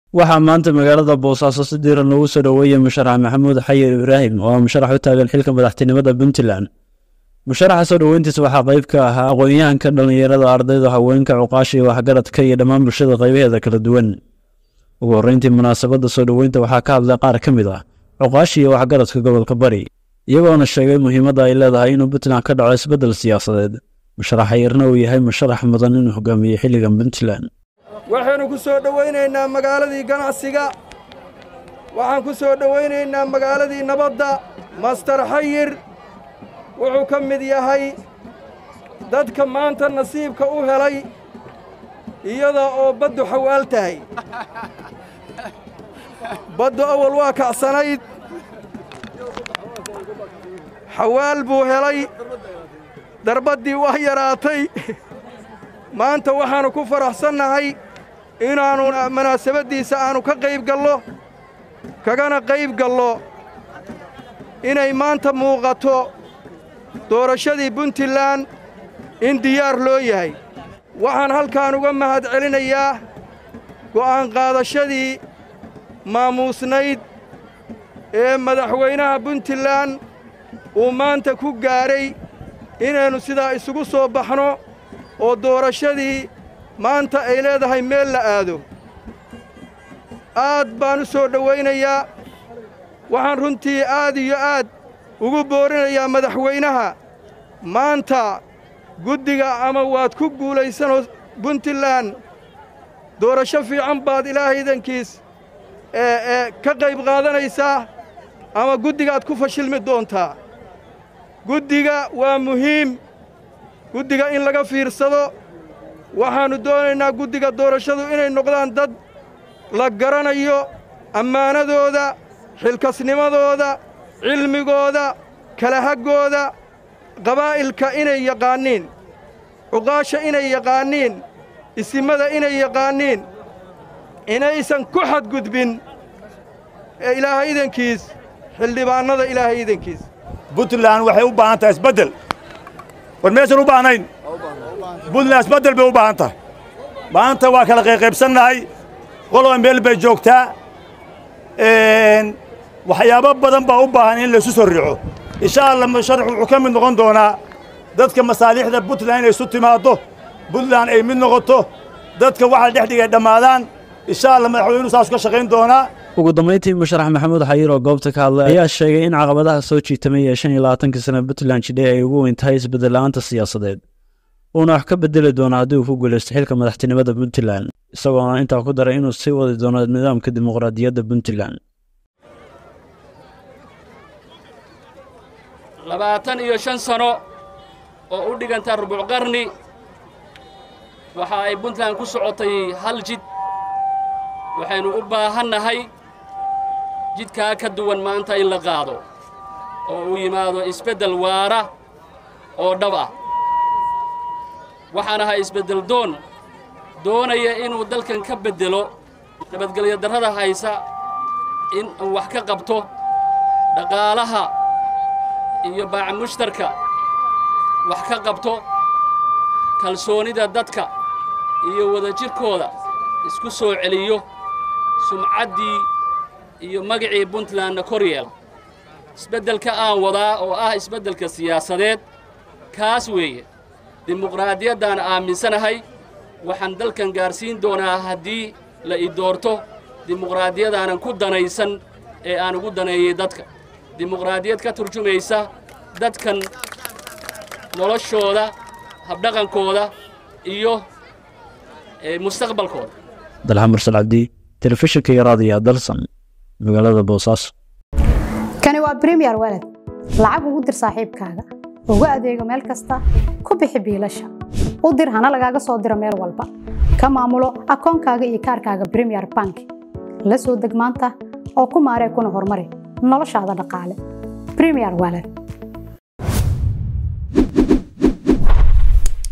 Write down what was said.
waxaa maanta magaalada boosaaso si diiran loogu soo dhoweeyey musharax maxamuud xayir ibraahim oo ah musharax u taagan xilka madaxtinimada puntland musharaxa soo dhoweyntiisa waxaa qayb ka ahaa aqoon-yahanka dhallinyarada ardayda haweenka cuqaasha iyo waxgaradka iyo dhammaan bulshada qaybaheeda kala duwan ugu horreyntii munaasabadda soo dhoweynta waxaa ka hadlay qaar ka mid ah cuqaasha iyo waxgaradka gobolka bari iyagoona sheegay muhiimadda ay leedahay inuu puntland ka dhaco isbeddel siyaasadeed musharax xayirna uu yahay musharax mudan inuu hogaamiyo xilligan puntland waxaynu ku soo dhowaynaynaa magaaladii ganacsiga waxaan ku soo dhowaynaynaa magaaladii nabadda master xayir wuxuu ka mid yahay dadka maanta nasiibka u helay iyada oo baddu xawaal tahay baddu awal waa kacsanayd xawaal buu helay darbaddii waa yaraatay maanta waxaannu ku faraxsannahay inaannu munaasabaddiisa aannu ka qayb gallo kagana qayb gallo inay maanta muuqato doorashadii puntland in diyaar loo yahay waxaan halkaan uga mahad celinayaa go'aan qaadashadii maamuusnayd ee madaxweynaha puntland uu maanta ku gaadhay inaynu sidaa isugu soo baxno oo doorashadii maanta ay leedahay meel la aado aad baan u soo dhowaynayaa waxaan runtii aad iyo aad ugu boorinayaa madaxweynaha maanta guddiga ama waad ku guulaysanoo puntland doorasho fiican baad ilaahaydankiis ee ka qayb qaadanaysaa ama guddigaad ku fashilmi doontaa guddiga waa muhiim guddiga in laga fiirsado waxaannu doonaynaa guddiga doorashadu inay noqdaan dad la garanayo ammaanadooda xilkasnimadooda cilmigooda kala haggooda qabaa'ilka inay yaqaanniin cuqaasha inay yaqaanniin isimada inay yaqaanniin inaysan ku xadgudbin ee ilaahay idankiis xildhibaannada ilaahay idankiis puntland waxay u baahan tahay isbeddel war meesan u baahnayn puntland isbeddel bay u baahan tahay maanta waa kala qayqaybsannahay qoloba meel bay joogtaa waxyaabo badan baa u baahan in laysu soo riixo insha allah musharax wuxuu ka mid noqon doonaa dadka masaaliixda puntland inay isu timaaddo puntland ay mid noqoto dadka waxa dhex dhigay dhammaadaan insha allah madaxweynuhu saas ka shaqayn doonaa ugu dambayntii musharax maxamuud xayir oo goobta ka hadlay ayaa sheegay in caqabadaha soo jiitamay ee shan iyo labaatankii sana puntland jidhe ay ugu weyn tahay isbeddel la'aanta siyaasadeed uuna wax ka beddeli doono haddii uu ku guulaysto xilka madaxtinimada puntland isagoona intaa ku daray inuu sii wadi doono nidaamka dimuqraadiyadda puntland labaatan iyo shan sano oo u dhiganta rubuc qarni waxa ay puntland ku socotay hal jid waxaynu u baahannahay jidkaa ka duwan maanta in la qaado oo uu yimaado isbeddel waara oo dhab ah waxaan ahay isbeddel doon doonaya inuu dalkan ka beddelo nabadgelyo darrada haysa in uu wax ka qabto dhaqaalaha iyo baaca mushtarka wax ka qabto kalsoonida dadka iyo wadajirkooda isku soo celiyo sumcaddii iyo magacii puntlandna kor yeela isbeddelka aan wadaa oo ah isbeddelka siyaasadeed kaas weeye dimuqraadiyaddaan aaminsanahay waxaan dalkan gaarsiin doonaa haddii la i doorto dimuqraadiyadaanan ku danaysan ee aan ugu daneeyey dadka dimuqraadiyad ka turjumaysa dadkan noloshooda habdhaqankooda iyo mustaqbalkooda dalxa mursal cabdi telefishinka iyo raadiya dalsan magaalada boosaaso kani waa bremiyer walad lacag ugu dir saaxiibkaaga ugu adeego meel kasta ku bixi biilasha u dir hana lagaaga soo diro meel walba ka maamulo akoonkaaga iyo kaarkaaga bremiyer bank la soo deg maanta oo ku maaree kuna horumari noloshaada dhaqaale bremiyer walad